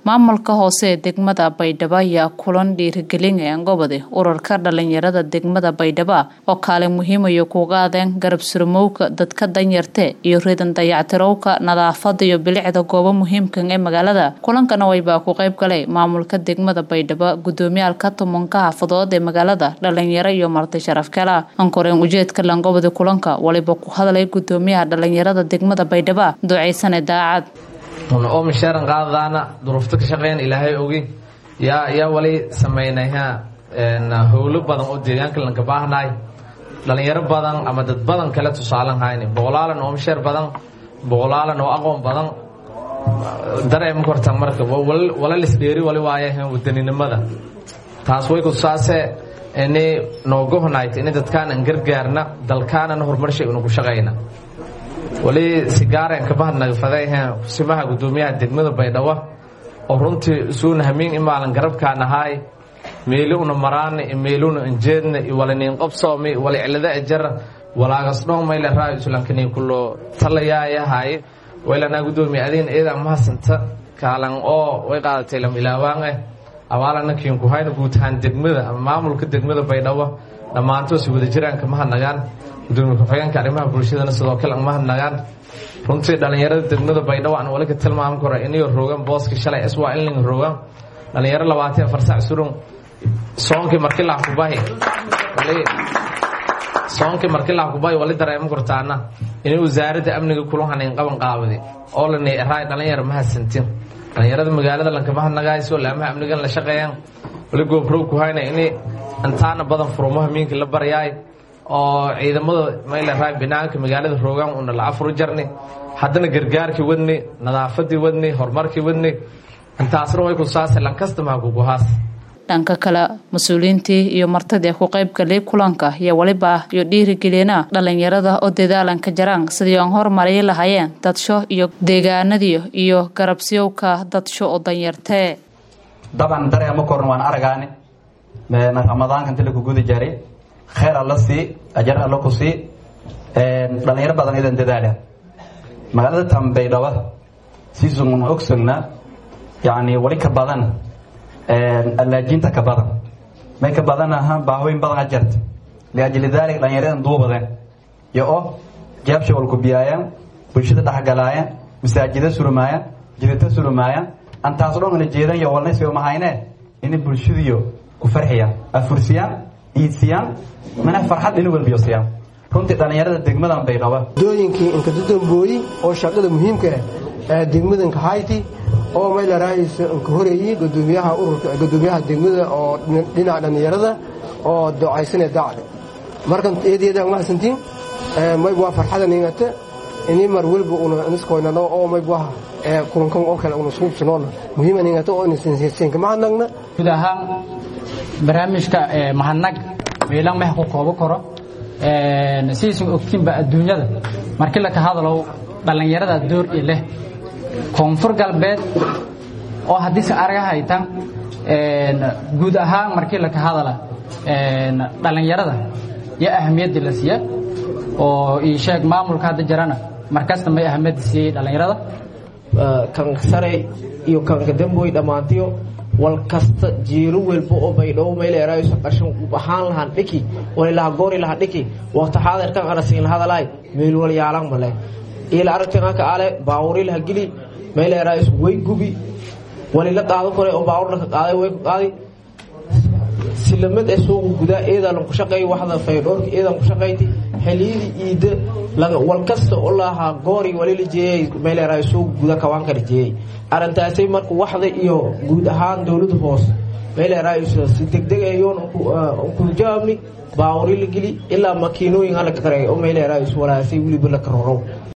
maamulka hoose ee degmada baydhabo ayaa kulan dhiirigelinaya gobodi urarka dhalinyarada degmada baydhabo oo kaalin muhiimayo kuga adeen garab surmowga dadka danyarte iyo ridan dayactirowka nadaafada iyo bilicda goobo muhiimkan ee magaalada kulankana waybaa ku qayb galay maamulka degmada baydhabo gudoomiyaalka tumanka xaafadood ee magaalada dhalinyaro iyo marti sharaf kala ankoreen ujeedka langobodi kulanka waliba ku hadlay gudoomiyaha dhalinyarada degmada baydhabo duceysane daacad oo misheeran qaadadaana duruufta ka shaqeyn ilaahay ogi yaa yaa wali samaynayha howlo badan oo deegaanka lanka baahnaay dhalinyaro badan ama dad badan kale tusaalan hayni boqolaalan oo misheer badan boqolaalan oo aqoon badan dareema korta marka wala lisdheeri wali waayahan wadaninimada taas way kutusaase ini noogohonayt ini dadkaanan gargaarna dalkaanana horumarshay unaku shaqayna wali sigaaren kabahadnagafadayha kusimaha gudoomiyaha degmada baydhabo oo runtii isuuna hamiin imaalan garabkaan ahaay meeli una maraana meeluna injeedna walaniin qobsoomi wali cilada ejara walaagasdhon mayle raa islankanii kulo talayaayahay waylanaa gudoomiya adiin eedaa mahasanta kaalan oo way qaadatay lam ilaawaaneh abaalana kiinku hayna guutahaan degmada ama maamulka degmada baydhabo dhammaantoos wada jiraan kama hadnagaan gudoomiye ku-xigeenka arrimaha bulshadana sidoo kale ma hadnagaan runtii dhalinyarada degmada baydhabo aan wali ka tilmaami karo inayo roogan booska shalay iswaa inling roogan dhalinyaro labaatan afar sac surun soonkii markii laha kubahi soonkii markii laha kubahi wali dareema kortaana inay wasaaradda amniga kula hanayn qaban qaabadi oo lanay raay dhalinyaro ma hadsantin dhalinyarada magaalada lankama hadnagaayso laamaha amnigan la shaqeeyaan wali goobrow ku hayna inay intaana badan furumaha miinka la baryaay oo ciidamada mayleraa binaanka magaalada roogaan una la afru jarni haddana gargaarkii wadni nadaafadii wadni horumarkii wadni intaasna way kusaase lankastamaha kuguhaas dhanka kale mas-uuliyiintii iyo martadii ku qayb galay kulanka iyo weliba iyo dhiirigeliena dhalinyarada oo dadaalanka jaraan sidii aan horumariyi lahaayeen dadsho iyo deegaanadii iyo garabsiyowka dadsho oo danyartee daban dareema korn waan aragaani ramadaanka inta laku gudi jaray kheyr alla sii ajar alla ku sii dhalinyaro badan idan dadaala magaalada tambaydhaba siisun ogsogna yani wali ka badan allaajinta ka badan may ka badan aha baahooyin badan ajarta liajli daalik dhalinyaradan duubadeen iyo oo jaabsha walku biyaayaan bulshada dhexgalaayaan masaajida surmaayaan jidata surmaayaan antaas dhongana jeedan iyo walnaysiba mahayne inay bulshadiyo ku farxiyaan afursiyaan iidsiyaan mana farxad inu walbiyo siyaan runtii dhallinyarada degmadan baydhaba dooyinkii inkadudambooyi oo shaqada muhiimka ah degmadanka hayti oo maylarahaysa inka horeeyey gudoomiyaha ururka gudoomiyaha degmada oo dhinaca dhallinyarada oo docaysane dacde markan eedeeda mahadsantiin mayb waa farxada ningata ini mar weliba una niskoynano oo mayb waa kulankan oo kale una suubsanoona muhiima ningata oo inasinka mahadnagna guud ahaan barnaamijka mahadnag meelan meh ku koobo karo sidiisan ogtiinba adduunyada markii laka hadalow dhallinyarada door i leh koonfur galbeed oo haddiise araga haytan guud ahaan markii laka hadala dhallinyarada iyo ahamiyadda la siiya oo ii sheeg maamulka hadda jirana markasta may ahamiyadda siiyey dhallinyarada kan sare iyo kanka damboy dhammaantiyo wal kasta jiiro welba oo baydhabo mayleerayso qarshan ahaan lahaan dhiki walilaha goori laha dhiki waqti xaadirkan arasiin lahadalaay meelwal yaalan male ila aragtinaka ale baawuri laha geli mayleerayso way gubi walila qaado kore oo baawur ka qaaday way ku qaadi silamad ee suuqa gudaa eedaa lanku shaqeey waxda faydhoorka eedan ku shaqeyti xiliyadii iida wal kasta oo lahaa goori walila jeeyay mayleeraay suuqa guda kawaankala jeeyay arrintaasay marka waxda iyo guud ahaan dowladda hoose mayleeraay si degdeg ayoon ku jawaabni baawuri la geli ilaa makiinooyin hala kareey oo mayleeraay walaasay weliba la karorow